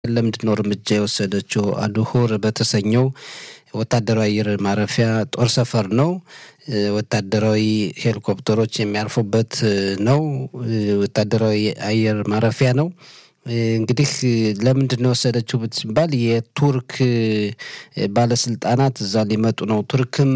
ለምንድን ነው እርምጃ የወሰደችው? አድሁር በተሰኘው ወታደራዊ አየር ማረፊያ ጦር ሰፈር ነው። ወታደራዊ ሄሊኮፕተሮች የሚያርፉበት ነው። ወታደራዊ አየር ማረፊያ ነው። እንግዲህ ለምንድን ነው የወሰደችው ሲባል የቱርክ ባለስልጣናት እዛ ሊመጡ ነው። ቱርክም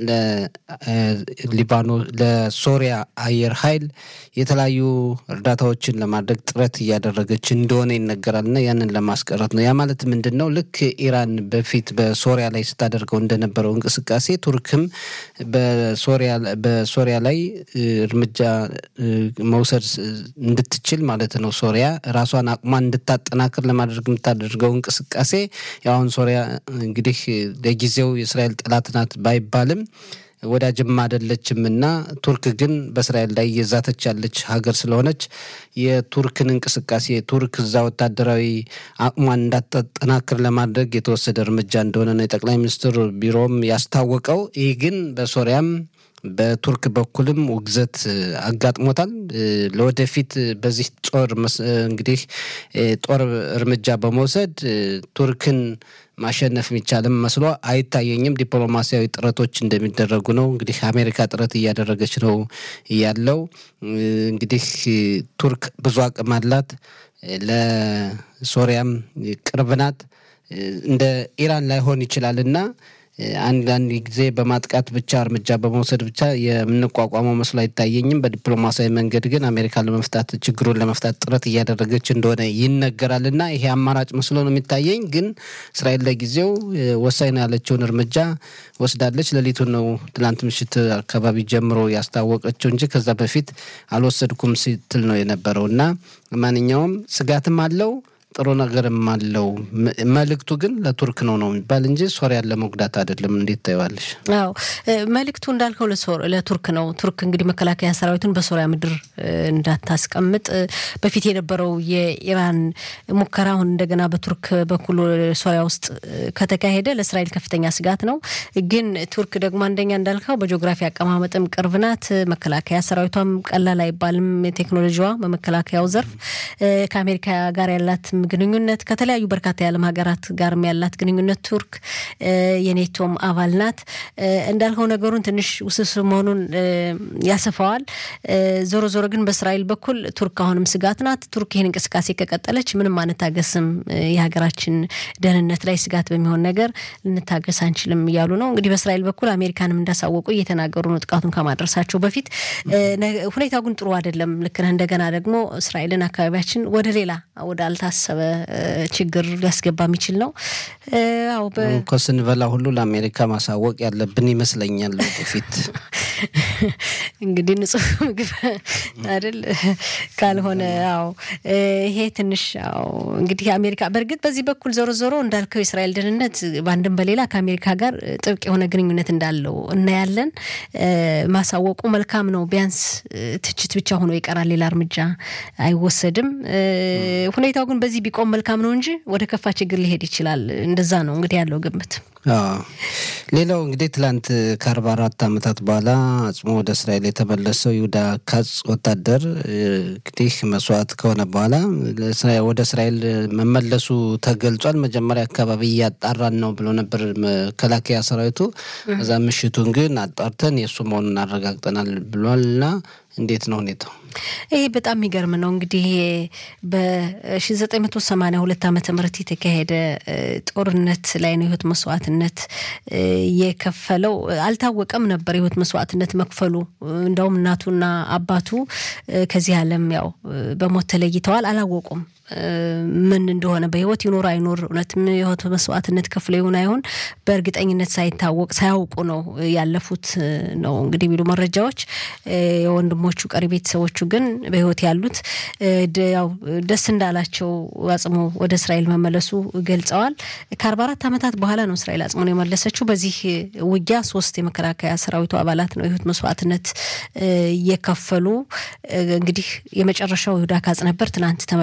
ለሊባኖ ለሶሪያ አየር ኃይል የተለያዩ እርዳታዎችን ለማድረግ ጥረት እያደረገች እንደሆነ ይነገራል እና ያንን ለማስቀረት ነው። ያ ማለት ምንድን ነው? ልክ ኢራን በፊት በሶሪያ ላይ ስታደርገው እንደነበረው እንቅስቃሴ ቱርክም በሶሪያ ላይ እርምጃ መውሰድ እንድትችል ማለት ነው። ሶሪያ ራሷን አቅሟን እንድታጠናክር ለማድረግ የምታደርገው እንቅስቃሴ ያሁን ሶሪያ እንግዲህ ለጊዜው የእስራኤል ጠላት ናት ባይባልም ወዳጅም አይደለችም እና ቱርክ ግን በእስራኤል ላይ እየዛተች ያለች ሀገር ስለሆነች የቱርክን እንቅስቃሴ ቱርክ እዛ ወታደራዊ አቅሟን እንዳታጠናክር ለማድረግ የተወሰደ እርምጃ እንደሆነ ነው የጠቅላይ ሚኒስትር ቢሮም ያስታወቀው። ይህ ግን በሶሪያም በቱርክ በኩልም ውግዘት አጋጥሞታል። ለወደፊት በዚህ ጦር እንግዲህ ጦር እርምጃ በመውሰድ ቱርክን ማሸነፍ የሚቻልም መስሎ አይታየኝም። ዲፕሎማሲያዊ ጥረቶች እንደሚደረጉ ነው። እንግዲህ አሜሪካ ጥረት እያደረገች ነው ያለው። እንግዲህ ቱርክ ብዙ አቅም አላት፣ ለሶሪያም ቅርብ ናት። እንደ ኢራን ላይሆን ይችላል እና አንዳንድ ጊዜ በማጥቃት ብቻ እርምጃ በመውሰድ ብቻ የምንቋቋመው መስሎ አይታየኝም። በዲፕሎማሲያዊ መንገድ ግን አሜሪካ ለመፍታት ችግሩን ለመፍታት ጥረት እያደረገች እንደሆነ ይነገራል እና ይሄ አማራጭ መስሎ ነው የሚታየኝ። ግን እስራኤል ለጊዜው ወሳኝ ነው ያለችውን እርምጃ ወስዳለች። ሌሊቱን ነው ትላንት ምሽት አካባቢ ጀምሮ ያስታወቀችው እንጂ ከዛ በፊት አልወሰድኩም ስትል ነው የነበረው እና ማንኛውም ስጋትም አለው ጥሩ ነገርም አለው። መልእክቱ ግን ለቱርክ ነው ነው የሚባል እንጂ ሶሪያን ለመጉዳት አይደለም። እንዴት ታየዋለሽ? አዎ መልእክቱ እንዳልከው ለቱርክ ነው። ቱርክ እንግዲህ መከላከያ ሰራዊቱን በሶሪያ ምድር እንዳታስቀምጥ በፊት የነበረው የኢራን ሙከራ አሁን እንደገና በቱርክ በኩል ሶሪያ ውስጥ ከተካሄደ ለእስራኤል ከፍተኛ ስጋት ነው። ግን ቱርክ ደግሞ አንደኛ እንዳልከው በጂኦግራፊ አቀማመጥም ቅርብ ናት። መከላከያ ሰራዊቷም ቀላል አይባልም። ቴክኖሎጂዋ በመከላከያው ዘርፍ ከአሜሪካ ጋር ያላት ግንኙነት ከተለያዩ በርካታ የዓለም ሀገራት ጋርም ያላት ግንኙነት ቱርክ የኔቶም አባል ናት። እንዳልከው ነገሩን ትንሽ ውስብስብ መሆኑን ያሰፋዋል። ዞሮ ዞሮ ግን በእስራኤል በኩል ቱርክ አሁንም ስጋት ናት። ቱርክ ይህን እንቅስቃሴ ከቀጠለች ምንም አንታገስም፣ የሀገራችን ደህንነት ላይ ስጋት በሚሆን ነገር ልንታገስ አንችልም እያሉ ነው። እንግዲህ በእስራኤል በኩል አሜሪካንም እንዳሳወቁ እየተናገሩ ነው ጥቃቱን ከማድረሳቸው በፊት። ሁኔታው ግን ጥሩ አይደለም። ልክ ነህ። እንደገና ደግሞ እስራኤልን አካባቢያችን ወደ ሌላ ወደ አልታሰበ ችግር ሊያስገባ የሚችል ነው። አዎ እኮ ስንበላ ሁሉ ለአሜሪካ ማሳወቅ ያለብን ይመስለኛል። በፊት እንግዲህ ንጹህ ምግብ አይደል ካልሆነ፣ አዎ ይሄ ትንሽ አዎ እንግዲህ አሜሪካ በእርግጥ በዚህ በኩል ዞሮ ዞሮ እንዳልከው የእስራኤል ደህንነት በአንድም በሌላ ከአሜሪካ ጋር ጥብቅ የሆነ ግንኙነት እንዳለው እናያለን። ማሳወቁ መልካም ነው። ቢያንስ ትችት ብቻ ሆኖ ይቀራል፣ ሌላ እርምጃ አይወሰድም። ሁኔታው ግን በዚህ ቢቆም መልካም ነው እንጂ ወደ ከፋ ችግር ሊሄድ ይችላል። እንደዛ ነው እንግዲህ ያለው ግምት። ሌላው እንግዲህ ትላንት ከአርባ አራት ዓመታት በኋላ አጽሞ ወደ እስራኤል የተመለሰው ይሁዳ ካጽ ወታደር እንግዲህ መስዋዕት ከሆነ በኋላ ወደ እስራኤል መመለሱ ተገልጿል። መጀመሪያ አካባቢ እያጣራን ነው ብሎ ነበር መከላከያ ሰራዊቱ። እዛ ምሽቱን ግን አጣርተን የእሱ መሆኑን አረጋግጠናል ብሏልና እንዴት ነው ሁኔታው? ይሄ በጣም የሚገርም ነው። እንግዲህ በ1982 ዓመተ ምህረት የተካሄደ ጦርነት ላይ ነው የህይወት መስዋዕትነት የከፈለው። አልታወቀም ነበር የህይወት መስዋዕትነት መክፈሉ። እንደውም እናቱና አባቱ ከዚህ ዓለም ያው በሞት ተለይተዋል። አላወቁም ምን እንደሆነ በህይወት ይኖር አይኖር እውነትም የህይወት መስዋዕትነት ከፍሎ ይሁን አይሁን በእርግጠኝነት ሳይታወቅ ሳያውቁ ነው ያለፉት ነው እንግዲህ የሚሉ መረጃዎች። የወንድሞቹ ቀሪ ቤተሰቦቹ ግን በህይወት ያሉት ያው ደስ እንዳላቸው አጽሞ ወደ እስራኤል መመለሱ ገልጸዋል። ከአርባ አራት ዓመታት በኋላ ነው እስራኤል አጽሞን የመለሰችው። በዚህ ውጊያ ሶስት የመከላከያ ሰራዊቱ አባላት ነው የህይወት መስዋዕትነት የከፈሉ። እንግዲህ የመጨረሻው ይሁዳ ካጽ ነበር። ትናንት ተመልሷል።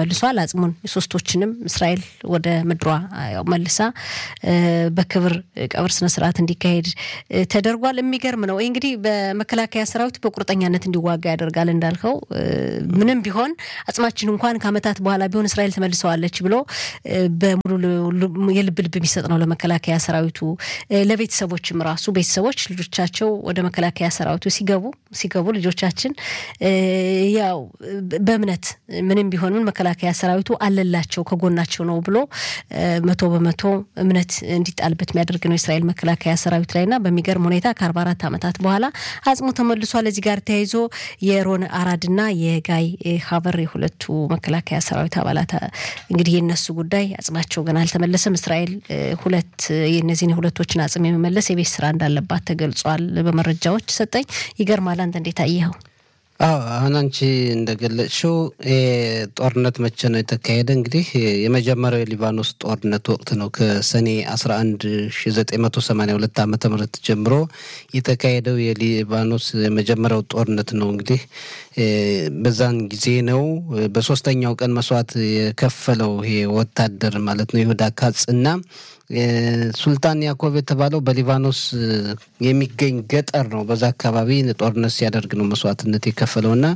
አጽሙን ሶስቶችንም እስራኤል ወደ ምድሯ መልሳ በክብር ቀብር ስነስርዓት እንዲካሄድ ተደርጓል። የሚገርም ነው። ይህ እንግዲህ በመከላከያ ሰራዊት በቁርጠኛነት እንዲዋጋ ያደርጋል። እንዳልከው ምንም ቢሆን አጽማችን እንኳን ከዓመታት በኋላ ቢሆን እስራኤል ተመልሰዋለች ብሎ በሙሉ የልብ ልብ የሚሰጥ ነው ለመከላከያ ሰራዊቱ። ለቤተሰቦችም ራሱ ቤተሰቦች ልጆቻቸው ወደ መከላከያ ሰራዊቱ ሲገቡ ሲገቡ ልጆቻችን ያው በእምነት ምንም ቢሆን ምን መከላከያ ሰራዊቱ አለላቸው ከጎናቸው ነው ብሎ መቶ በመቶ እምነት እንዲጣልበት የሚያደርግ ነው የእስራኤል መከላከያ ሰራዊት ላይና በሚገርም ሁኔታ ከአርባ አራት ዓመታት በኋላ አጽሙ ተመልሷል። እዚህ ጋር ተያይዞ የሮን አራድና የጋይ ሀበር የሁለቱ መከላከያ ሰራዊት አባላት እንግዲህ የነሱ ጉዳይ አጽማቸው ገና አልተመለሰም። እስራኤል ሁለት የነዚህን የሁለቶችን አጽም የመመለስ የቤት ስራ እንዳለባት ተገልጿል። በመረጃዎች ሰጠኝ። ይገርማል። አንተ እንዴት አየኸው? አዎ አሁን አንቺ እንደገለጽሽው ጦርነት መቼ ነው የተካሄደ? እንግዲህ የመጀመሪያው የሊባኖስ ጦርነት ወቅት ነው። ከሰኔ 11 1982 ዓመተ ምህረት ጀምሮ የተካሄደው የሊባኖስ የመጀመሪያው ጦርነት ነው። እንግዲህ በዛን ጊዜ ነው በሶስተኛው ቀን መስዋዕት የከፈለው ይሄ ወታደር ማለት ነው ይሁዳ ካጽ እና ሱልጣን ያዕቆብ የተባለው በሊባኖስ የሚገኝ ገጠር ነው። በዛ አካባቢ ጦርነት ሲያደርግ ነው መስዋዕትነት የከፈለው እና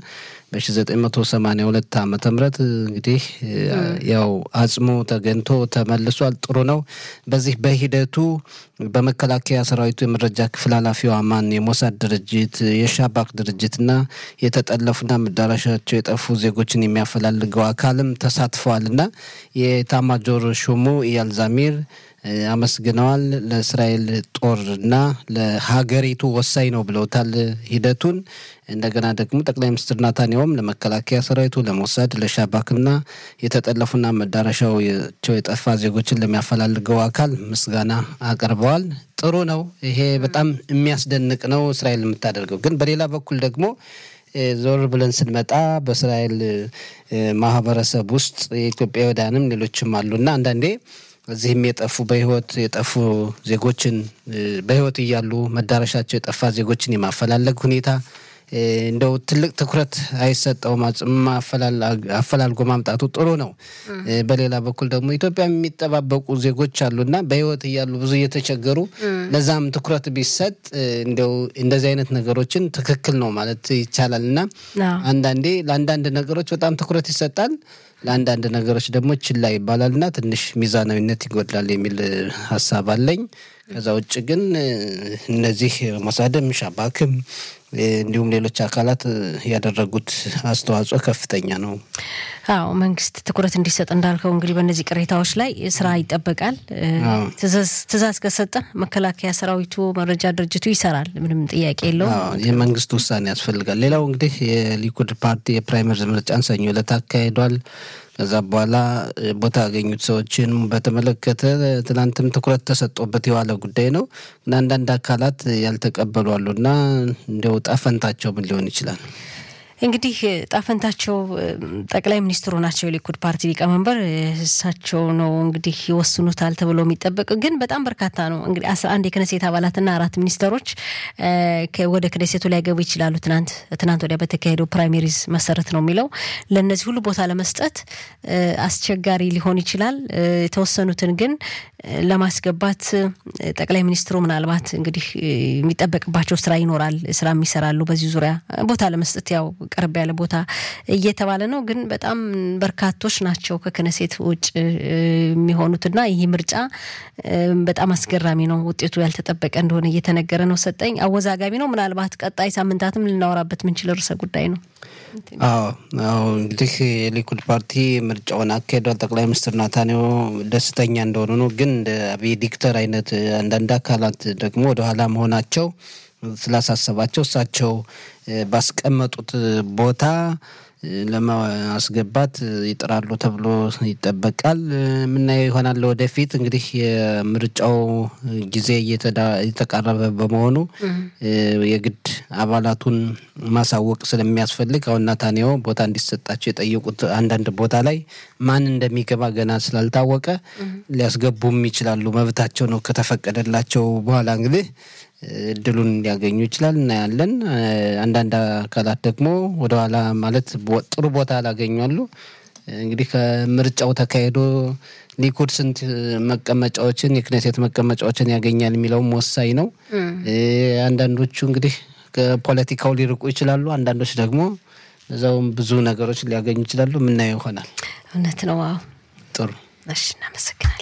በ1982 ዓመተ ምህረት እንግዲህ ያው አጽሙ ተገኝቶ ተመልሷል። ጥሩ ነው። በዚህ በሂደቱ በመከላከያ ሰራዊቱ የመረጃ ክፍል ኃላፊው አማን የሞሳድ ድርጅት የሻባክ ድርጅትና የተጠለፉና መዳረሻቸው የጠፉ ዜጎችን የሚያፈላልገው አካልም ተሳትፈዋል እና የኤታማጆር ሹሙ ኢያል ዛሚር አመስግነዋል። ለእስራኤል ጦርና ለሀገሪቱ ወሳኝ ነው ብለውታል ሂደቱን። እንደገና ደግሞ ጠቅላይ ሚኒስትር ናታንያውም ለመከላከያ ሰራዊቱ፣ ለሞሳድ፣ ለሻባክና የተጠለፉና መዳረሻቸው የጠፋ ዜጎችን ለሚያፈላልገው አካል ምስጋና አቅርበዋል። ጥሩ ነው። ይሄ በጣም የሚያስደንቅ ነው እስራኤል የምታደርገው። ግን በሌላ በኩል ደግሞ ዞር ብለን ስንመጣ በእስራኤል ማህበረሰብ ውስጥ የኢትዮጵያውያንም ሌሎችም አሉና አንዳንዴ እዚህም የጠፉ በህይወት የጠፉ ዜጎችን በህይወት እያሉ መዳረሻቸው የጠፋ ዜጎችን የማፈላለግ ሁኔታ እንደው ትልቅ ትኩረት አይሰጠውም። አፈላልጎ ማምጣቱ ጥሩ ነው። በሌላ በኩል ደግሞ ኢትዮጵያ የሚጠባበቁ ዜጎች አሉና በህይወት እያሉ ብዙ እየተቸገሩ ለዛም ትኩረት ቢሰጥ እንደው እንደዚህ አይነት ነገሮችን ትክክል ነው ማለት ይቻላል እና አንዳንዴ ለአንዳንድ ነገሮች በጣም ትኩረት ይሰጣል ለአንዳንድ ነገሮች ደግሞ ችላ ይባላልና ትንሽ ሚዛናዊነት ይጎድላል የሚል ሀሳብ አለኝ። ከዛ ውጭ ግን እነዚህ ሞሳድም ሻባክም እንዲሁም ሌሎች አካላት ያደረጉት አስተዋጽኦ ከፍተኛ ነው። አዎ መንግስት ትኩረት እንዲሰጥ እንዳልከው እንግዲህ በእነዚህ ቅሬታዎች ላይ ስራ ይጠበቃል። ትዕዛዝ ከሰጠ መከላከያ ሰራዊቱ፣ መረጃ ድርጅቱ ይሰራል። ምንም ጥያቄ የለውም። የመንግስት ውሳኔ ያስፈልጋል። ሌላው እንግዲህ የሊኩድ ፓርቲ የፕራይመሪ ምርጫን ሰኞ ዕለት አካሂዷል። ከዛ በኋላ ቦታ ያገኙት ሰዎችን በተመለከተ ትናንትም ትኩረት ተሰጥቶበት የዋለ ጉዳይ ነው። ግን አንዳንድ አካላት ያልተቀበሉ አሉና እንዲያው ጣፈንታቸው ምን ሊሆን ይችላል? እንግዲህ ጣፈንታቸው ጠቅላይ ሚኒስትሩ ናቸው፣ የሊኩድ ፓርቲ ሊቀመንበር እሳቸው ነው እንግዲህ ይወስኑታል ተብሎ የሚጠበቅ ግን በጣም በርካታ ነው። እንግዲህ አስራ አንድ የክነሴት አባላትና አራት ሚኒስተሮች ወደ ክነሴቱ ላይገቡ ይችላሉ። ትናንት ትናንት ወዲያ በተካሄደው ፕራይሜሪዝ መሰረት ነው የሚለው ለእነዚህ ሁሉ ቦታ ለመስጠት አስቸጋሪ ሊሆን ይችላል። የተወሰኑትን ግን ለማስገባት ጠቅላይ ሚኒስትሩ ምናልባት እንግዲህ የሚጠበቅባቸው ስራ ይኖራል፣ ስራ ይሰራሉ። በዚህ ዙሪያ ቦታ ለመስጠት ያው ቀረብ ያለ ቦታ እየተባለ ነው። ግን በጣም በርካቶች ናቸው ከክነሴት ውጭ የሚሆኑትና ይህ ምርጫ በጣም አስገራሚ ነው። ውጤቱ ያልተጠበቀ እንደሆነ እየተነገረ ነው። ሰጠኝ አወዛጋቢ ነው። ምናልባት ቀጣይ ሳምንታትም ልናወራበት ምንችል ርዕሰ ጉዳይ ነው። አዎ አዎ እንግዲህ የሊኩድ ፓርቲ ምርጫውን አካሄዷል። ጠቅላይ ሚኒስትር ናታንያሁ ደስተኛ እንደሆኑ ነው። ግን እንደ አብይ ዲክተር አይነት አንዳንድ አካላት ደግሞ ወደኋላ መሆናቸው ስላሳሰባቸው እሳቸው ባስቀመጡት ቦታ ለማስገባት ይጥራሉ ተብሎ ይጠበቃል። የምናየው ይሆናል ወደፊት። እንግዲህ የምርጫው ጊዜ እየተቃረበ በመሆኑ የግድ አባላቱን ማሳወቅ ስለሚያስፈልግ አሁን ናታንያሁ ቦታ እንዲሰጣቸው የጠየቁት አንዳንድ ቦታ ላይ ማን እንደሚገባ ገና ስላልታወቀ ሊያስገቡም ይችላሉ። መብታቸው ነው ከተፈቀደላቸው በኋላ እንግዲህ እድሉን ሊያገኙ ይችላል። እናያለን። አንዳንድ አካላት ደግሞ ወደኋላ ማለት ጥሩ ቦታ ላገኙ አሉ። እንግዲህ ከምርጫው ተካሂዶ ሊኩድ ስንት መቀመጫዎችን የክኔሴት መቀመጫዎችን ያገኛል የሚለውም ወሳኝ ነው። አንዳንዶቹ እንግዲህ ከፖለቲካው ሊርቁ ይችላሉ። አንዳንዶች ደግሞ እዛውም ብዙ ነገሮች ሊያገኙ ይችላሉ። የምናየው ይሆናል። እውነት ነው። አዎ ጥሩ እሺ፣ እናመሰግናለን።